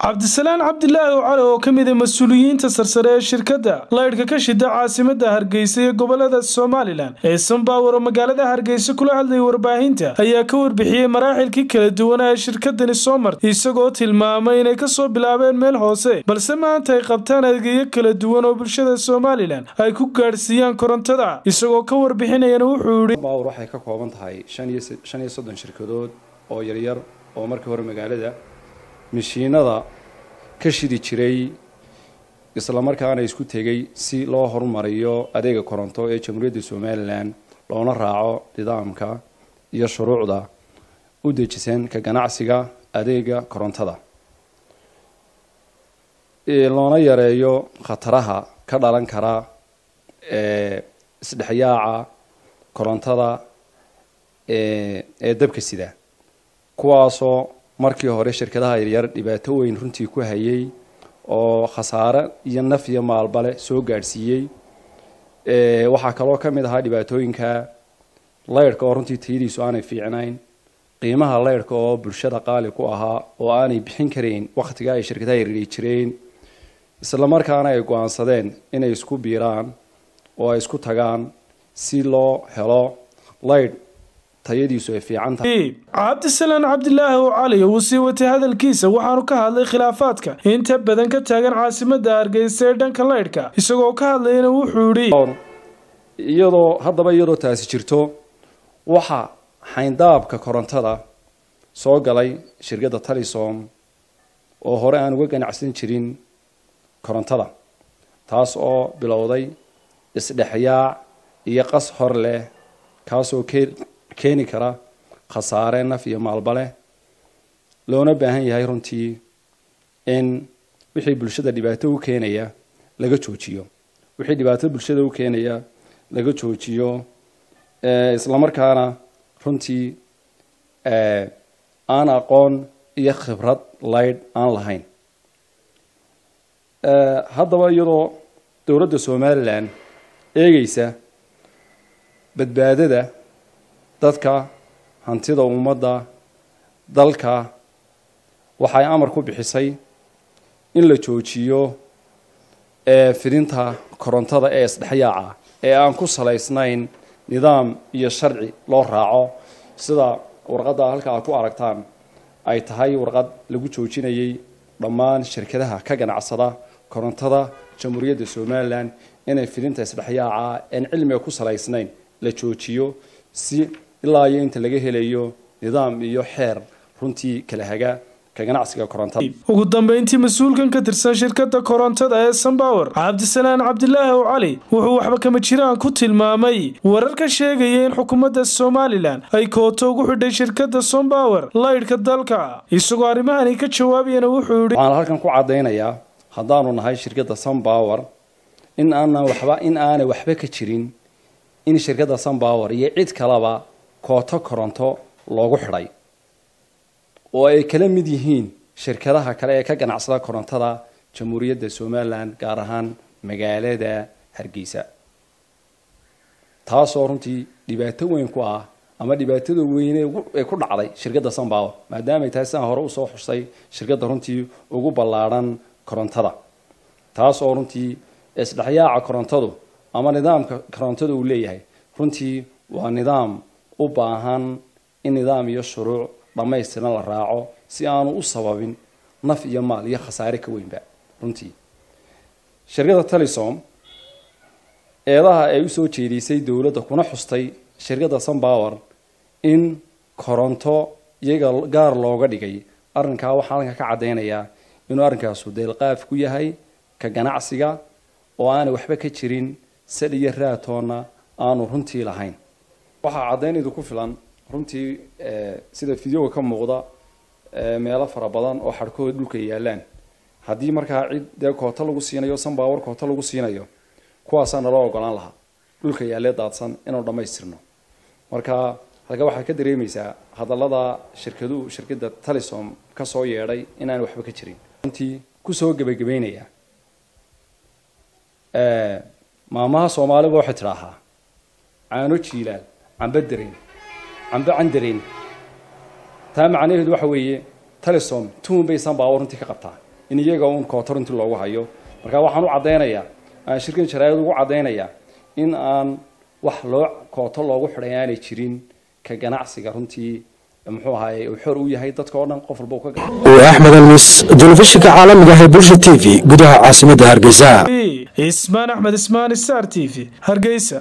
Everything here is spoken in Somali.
cabdisalaan cabdilaahi cali oo ka mid a mas-uuliyiinta sarsare ee shirkadda laydhka ka shida caasimada hargeysa iyo gobolada somalilan ee sanbawer oo magaalada hargeysa kula hadlayay warbaahinta ayaa ka warbixiyey maraaxilkii kala duwanaa ee shirkadani soo martay isagoo tilmaamay inay kasoo bilaabeen meel hoose balse maanta ay qabtaan adeegyo kala duwan oo bulshada somalilan ay ku gaadhsiiyaan korontada isagoo ka warbixinayana wuxuu yihi baawur waxay ka kooban tahay shan iyo soddon shirkadood oo yaryar oo markii hore magaalada mishiinada ka shidi jiray islamarkaana isku tegay si loo horumariyo adeega koronto ee jamhuuriyadda somalilan loona raaco nidaamka iyo shuruucda u dejisan ka ganacsiga adeega korontada loona yareeyo khataraha ka dhalan kara isdhexyaaca korontada ee dabka sida kuwaasoo markii hore shirkadaha yaryar dhibaato weyn runtii ku hayay oo khasaare iyo naf iyo maalbale soo gaadhsiiyey waxaa kaloo ka mid ahaa dhibaatooyinka laydhka oo runtii tayadiisu aanay fiicnayn qiimaha laydhka oo bulshada qaali ku ahaa oo aanay bixin karayn wakhtiga ay shirkadaha yaryari jireen islamarkaana ay go-aansadeen inay isku biiraan oo ay isku tagaan si loo helo laydh tayadiisu ay fiican tahay cabdisalaan cabdilaahi oo cali uu sii watay hadalkiisa waxaanu ka hadlay khilaafaadka inta badan ka taagan caasimada hargeysa ee dhanka laydhka isagoo ka hadlayana wuxuu yidhi iyadoo haddaba iyadoo taasi jirto waxa xayndaabka korontada soo galay shirkadda talisom oo hore aan uga ganacsan jirin korontada taas oo bilowday isdhexyaac iyo qas hor leh kaasoo keeni kara khasaare naf iyo maalba leh loona baahan yahay runtii in wixii bulshada dhibaato u keenaya laga joojiyo wixii dhibaato bulshada u keenaya laga joojiyo islamarkaana runtii aan aqoon iyo khibrad laydh aan lahayn haddaba iyadoo dowladda somalilan eegeysa badbaadada dadka hantida ummadda dalka waxay amar ku bixisay in la joojiyo fidinta korontada ee isdhexyaaca ee aan ku salaysnayn nidaam iyo sharci loo raaco sida warqadda halka aad ku aragtaan ay tahay warqad lagu joojinayay dhammaan shirkadaha ka ganacsada korontada jamhuuriyadda somalilan inay fidinta isdhexyaaca aan cilmiga ku salaysnayn la joojiyo si ilaa iyo inta laga helayo nidaam iyo xeer runtii kala haga ka ganacsiga korontada ugu dambeyntii mas-uulkan ka tirsan shirkadda korontada ee sanbawer cabdisalaan cabdilaahi oo cali wuxuu waxba kama jiraan ku tilmaamay warar ka sheegaya in xukuumadda somalilan ay kooto ugu xidhay shirkadda sombawer laydhka dalka isagoo arrimahani ka jawaabayana wuxuu yihi waxaan halkan ku caddaynayaa haddaanu nahay shirkadda sunbower in aanan waxba in aanay waxba ka jirin in shirkadda sunbower iyo cid kaleba kooto koronto loogu xidhay oo ay kala mid yihiin shirkadaha kale ee ka ganacsada korontada jamhuuriyadda somalilan gaar ahaan magaalada hargeysa taasoo runtii dhibaato weyn ku ah ama dhibaatada weyne ee ku dhacday shirkadda sunbower maadaamay tahay sidaan hore usoo xusay shirkadda runtii ugu ballaadhan korontada taasoo runtii isdhexyaaca korontadu ama nidaamka korontada uu leeyahay runtii waa nidaam u baahan in nidaam iyo shuruuc dhammaystiran la raaco si aanu u sababin naf iyo maal iyo khasaare ka weynba runtii shirkadda talisom eedaha ay usoo jeedisay dowladda kuna xustay shirkadda sunbower in koronto iyaga gaar looga dhigay arrinkaa waxaa halkan ka caddaynayaa inuu arrinkaasu deelqaaf ku yahay ka ganacsiga oo aanay waxba ka jirin sal iyo raatoonna aanu runtii lahayn waxaa caddaynaydu ku filan runtii sida videoga ka muuqda meelo fara badan oo xadhkooda dhulka yaalaan haddii markaa cid dee kooto lagu siinayo sunbower kooto lagu siinayo kuwaasaa naloo ogolaan lahaa dhulka yaalee daadsan inaanu dhammaystirno marka halka waxaad ka dareemaysaa hadallada shirkaduhu shirkadda talisom ka soo yeedhay inaan waxba ka jirin runtii kusoo gebagabeynaya maamaha soomaaliba waxay tidhaahaa caano jiilaal cambe dareen cambe candareen taa macnaheedu waxa weeye talisom tuun bay sanbaawo runtii ka qabtaa in iyaga uun kooto runtii loogu hayo marka waxaan u caddaynayaa aan shirkan jaraayad ugu caddaynayaa in aan wax loo kooto loogu xidhay aanay jirin ka ganacsiga runtii muxuu ahaye uu xor u yahay dadka oo dhan qof walba uu ka waa axmed almis telefishinka caalamiga ah ee bulsha t v gudaha caasimadda hargeysa ismaan axmed ismaan star t v hargeysa